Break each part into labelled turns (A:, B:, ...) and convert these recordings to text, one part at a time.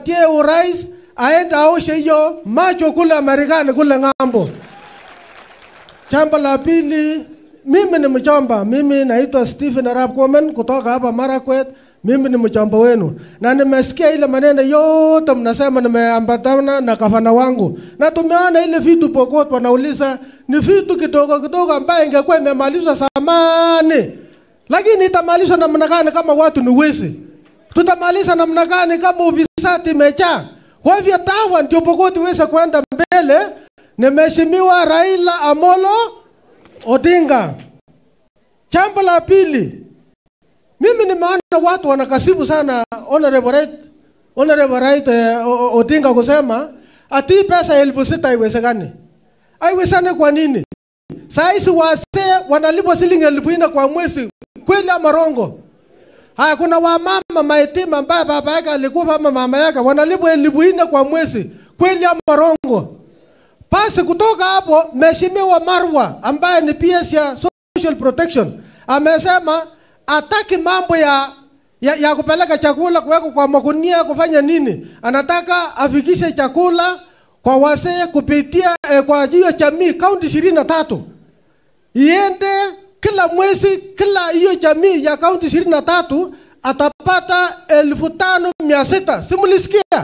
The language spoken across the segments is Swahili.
A: atupatie urais aende aoshe hiyo macho kule Marekani kule ng'ambo. Jambo la pili, mimi ni mchomba. Mimi naitwa Stephen Arap Komen kutoka hapa Marakwet. Mimi ni mchomba wenu na nimesikia ile maneno yote mnasema, nimeambatana na gavana wangu na tumeona ile vitu Pokot wanauliza ni vitu kidogo kidogo ambaye ingekuwa imemalizwa zamani, lakini itamalizwa namna gani kama watu ni wezi? Tutamaliza namna gani kama ufisadi imejaa? Kwa hivyo TAWA ndio Pokot iweze kwenda mbele ni Mheshimiwa Raila Amolo Odinga. Jambo la pili, mimi nimeona watu wanakasibu sana Honorable Right, Honorable Right eh, O- O- Odinga kusema ati pesa elfu sita haiwezekani. Haiwezekani kwa nini? Saa hizi wazee wanalipwa shilingi elfu nne kwa mwezi, kweli ama rongo? Haya, kuna wamama mayatima ambaye baba yake alikufa ama mama yake wanalipwa elfu nne kwa mwezi, kweli ama rongo? Basi kutoka hapo, Mheshimiwa Marwa ambaye ni PS ya Social Protection amesema ataki mambo ya, ya, ya kupeleka chakula kuweka kwa magunia kufanya nini, anataka afikishe chakula kwa wazee kupitia eh, kwa hiyo jamii kaunti ishirini na tatu iende kila mwezi, kila hiyo jamii ya kaunti ishirini na tatu atapata elfu tano mia sita. Simulisikia?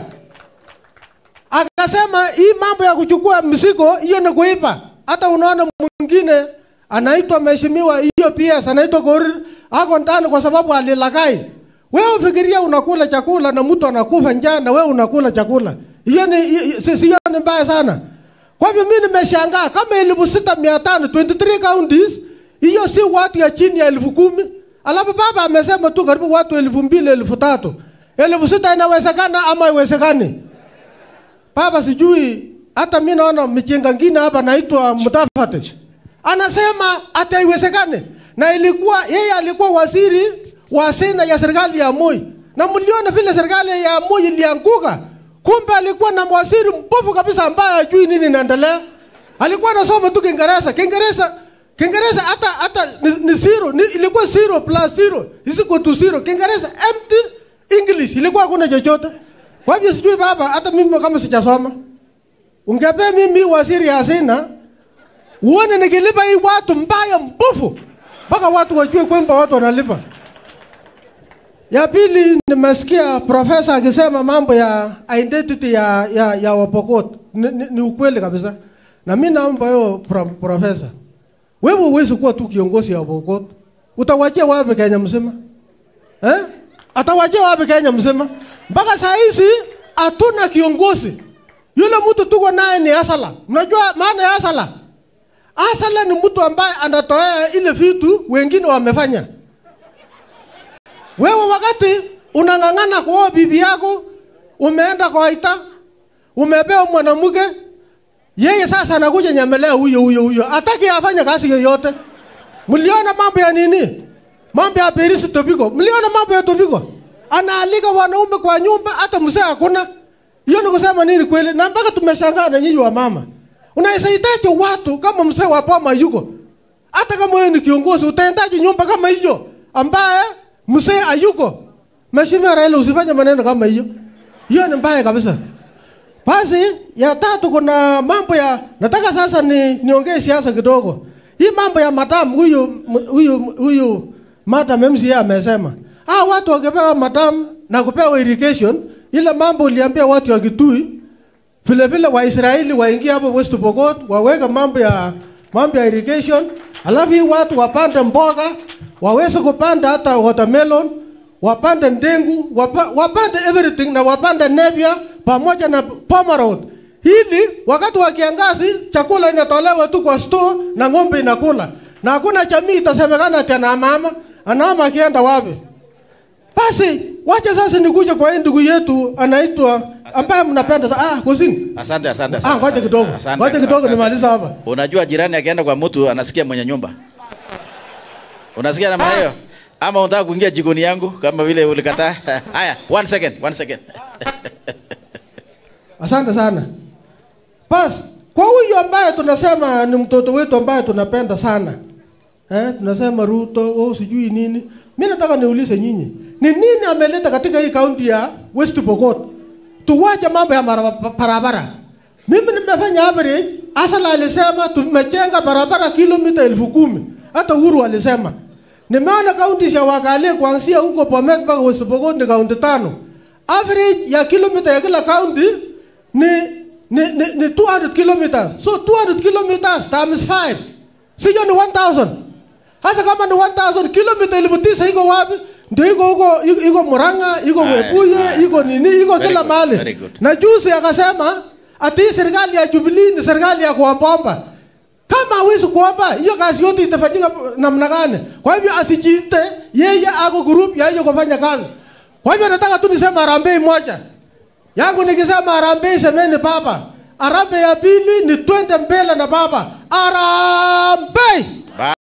A: Akasema hii mambo ya kuchukua mzigo hiyo ni kuipa. Hata unaona mwingine anaitwa mheshimiwa hiyo PS anaitwa Korir ako ndani kwa sababu alilagai. Wewe ufikiria unakula chakula na mtu anakufa njaa na wewe unakula chakula. Hiyo ni hi- si sio ni mbaya sana. Kwa hivyo mimi nimeshangaa kama elfu sita mia tano 23 counties hiyo si watu ya chini ya elfu kumi. Alafu baba amesema tu karibu watu elfu mbili elfu tatu. Elfu sita inawezekana ama haiwezekani? Baba sijui hata mimi naona mjinga ngine hapa naitwa Mutafati. Anasema hata haiwezekane. Na ilikuwa yeye alikuwa waziri wa sena ya serikali ya Moi. Na mliona vile serikali ya Moi ilianguka. Kumbe alikuwa na waziri mbovu kabisa ambaye hajui nini inaendelea. Alikuwa anasoma tu Kiingereza. Kiingereza Kiingereza hata hata ni, ni zero, ni, ilikuwa zero plus zero is equal to zero. Kiingereza empty English ilikuwa hakuna chochote. Kwa hivyo sijui baba, hata mimi kama sijasoma, ungepea mimi waziri ya hazina uone nikilipa hii watu mbaya mbovu, mpaka watu wajue kwamba watu wanalipa. Ya pili, nimesikia profesa akisema mambo ya identity ya, ya, ya Wapokot ni, ni, ni ukweli kabisa, na mimi naomba hiyo pro, profesa, wewe huwezi kuwa tu kiongozi ya Wapokot, utawachia wapi Kenya mzima eh? Atawachia wapi Kenya mzima? Mpaka saa hizi hatuna kiongozi. Yule mtu tuko naye ni Asala. Mnajua maana ya Asala? Asala ni mtu ambaye anatoa ile vitu wengine wamefanya. Wewe wakati unang'ang'ana kuoa bibi yako, umeenda kwa ita, umepewa mwanamke, yeye sasa anakuja nyemelea huyo huyo huyo, hataki afanye kazi yoyote. Mliona mambo ya nini? Mambo ya Perisi Tobiko. Mliona mambo ya Tobiko? Anaalika wanaume kwa nyumba hata mzee hakuna. Hiyo ni kusema nini kweli? Na mpaka tumeshangaa na nyinyi wa mama. Unahitaji watu kama mzee wa Poma yuko. Hata kama wewe ni kiongozi utaendaje nyumba kama hiyo ambaye mzee hayuko? Mheshimiwa Raila usifanye maneno kama hiyo. Hiyo ni mbaya kabisa. Basi ya tatu kuna mambo ya nataka sasa ni niongee siasa kidogo. Hii mambo ya madam huyu huyu huyu madam MCA amesema. Ah watu wakipewa madam na kupewa irrigation ile mambo uliambia watu wa Kitui vile vile Waisraeli waingie hapo West Pokot waweke mambo ya mambo ya irrigation, alafu hii watu wapande mboga, waweze kupanda hata watermelon, wapande ndengu, wapa, wapande everything na wapande nepia pamoja na pomerode. Hili wakati wa kiangazi chakula inatolewa tu kwa store na ng'ombe inakula, na hakuna jamii itasemekana ati ana mama anaama akienda wapi. Basi wacha sasa nikuje kwa hii ndugu yetu anaitwa ambaye mnapenda sa- ah kusini.
B: Asante, asante.
A: Ah,
B: asante.
A: ngoja kidogo.
B: Asante,
A: Ngoja kidogo
B: asante.
A: nimaliza hapa.
B: Unajua jirani akienda kwa mtu anasikia mwenye nyumba. Unasikia namna hiyo? Ama unataka kuingia jikoni yangu kama vile ulikataa? Haya, one second, one second.
A: Asante sana. Basi kwa huyu ambaye tunasema ni mtoto wetu ambaye tunapenda sana. Eh, tunasema Ruto, oh sijui nini. Mimi nataka niulize nyinyi. Ni nini ameleta katika hii kaunti ya West Pokot? tuwache mambo ya mara- barabara. Mimi nimefanya average, Asala alisema tumejenga barabara kilomita elfu kumi. Hata Uhuru alisema. Nimeona kaunti ya Wakale kuanzia huko Bomet mpaka West Pokot ni kaunti tano. Average ya kilomita ya kila kaunti ni ni, ni, ni 200 kilometers. So 200 kilometers times 5. Sio ni 1000. Hasa kama ni 1000 kilomita elfu tisa iko wapi? Ndio iko huko iko- iko Murang'a, iko
B: Haya,
A: Webuye,
B: haya.
A: iko nini, iko
B: Very
A: kila
B: good,
A: mahali.
B: very good.
A: Na juzi akasema ati hii serikali ya Jubilee ni serikali ya kuombaomba. Kama hawezi kuomba, hiyo kazi yote itafanyika namna gani? Kwa hivyo asijiite yeye ako group ya hiyo kufanya kazi. Kwa hivyo nataka tu niseme harambee moja yangu, nikisema harambee semeni baba. Harambee ya pili ni twende mbele na baba. Harambee!